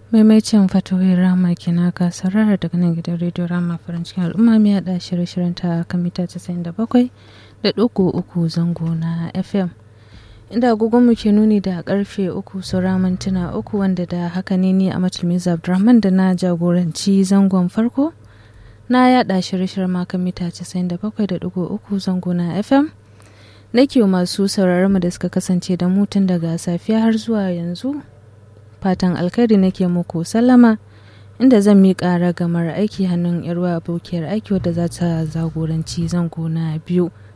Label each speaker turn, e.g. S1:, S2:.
S1: maimacin fatoyin rama kina ka sarara daga nan gidan rediyo rama farin cikin al'umma mai haɗa shirye-shiryen ta kan mita 97 da ɗigo uku zango na fm inda agogonmu ke nuni da karfe uku saura mintuna uku wanda da haka ne ni a matulmiza abdurrahman da na jagoranci zangon farko na yaɗa shirye-shiryen makan mita 97.3 zango na fm nake masu sauraron mu da suka kasance da mutun daga safiya har zuwa yanzu fatan alkhairi nake muku sallama inda zan miƙa ragamar aiki hannun yarwa abokiyar aiki wadda za ta zagoranci zango na biyu